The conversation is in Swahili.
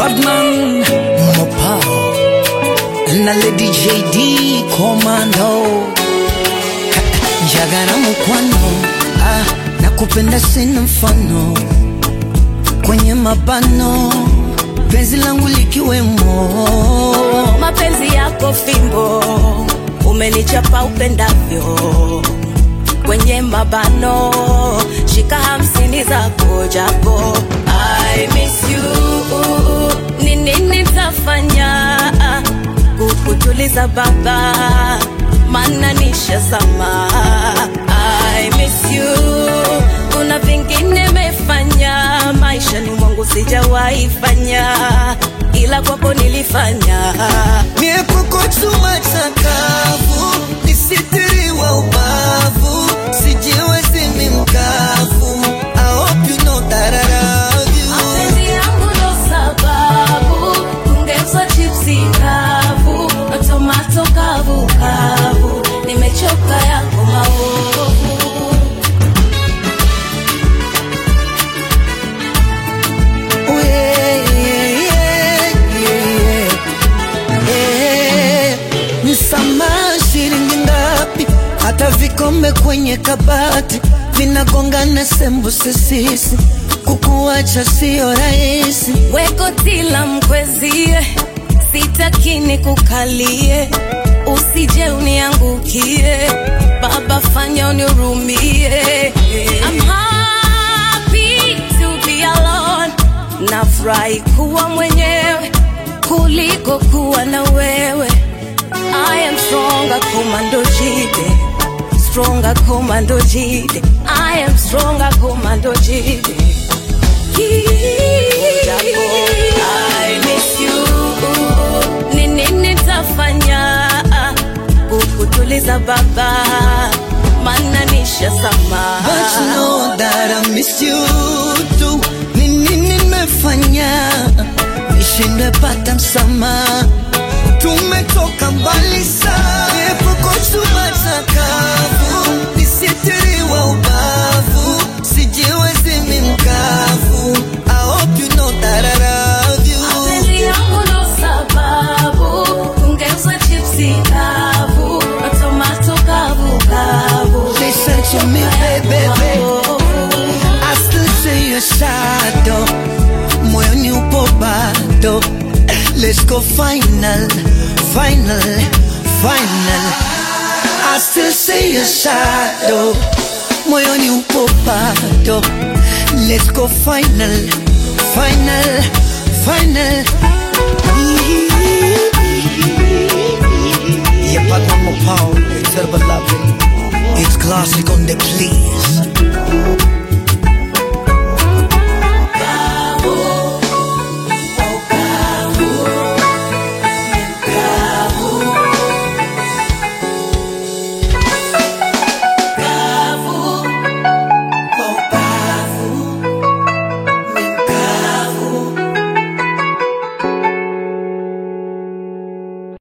Badman Mopao na Lady JD Commando Jagara mukwano ah, nakupenda sina mfano kwenye mabano penzi langu likiwemo mapenzi yako fimbo umenichapa upendavyo kwenye mabano shika hamsini zako japo I miss you ni nini tafanya kukutuliza baba mana nishazama I miss you kuna vingine mefanya maishani mwangu sijawahi fanya ila kwako nilifanya Miepoko chuma chakavu nisitiriwa ubavu sijiwezi mi mkavu I hope you know that I love you mapenzi yangu ndo sababu kungeuza chipsi kavu na tomato kavu kavu nimechoka yako maovu Oh, yeah, yeah, yeah, yeah. Eh, Msamaha shilingi ngapi? Hata vikombe kwenye kabati vinagongana sembuse sisi, kukuacha sio rahisi. wekotila mkwezie sitakini kukalie usije uniangukie baba fanya unirumie I'm happy to be alone nafurahi kuwa mwenyewe kuliko kuwa na wewe I am stronger commando jide stronger commando jide I am stronger commando jide Japo, I miss you. Ni nini tafanya kukutuliza baba mana nishazama But you know that I miss you too. Ni nini nimefanya nishindwe pata msamaha? Tumetoka mbali sana, epuko chuma chakavu, nisitiriwa ubavu, sijiwezi mi mkavu. I hope you know that I love you. mapenzi yangu ndo sababu kungeuza chipsi kavu na tomato kavu kavu Listen to me, baby, baby. I still see your shadow moyoni upo bado let's go final final final I still see your shadow moyoni upo bado let's go final final final Yeah, but one more power, it's terrible loving. It's classic on the please.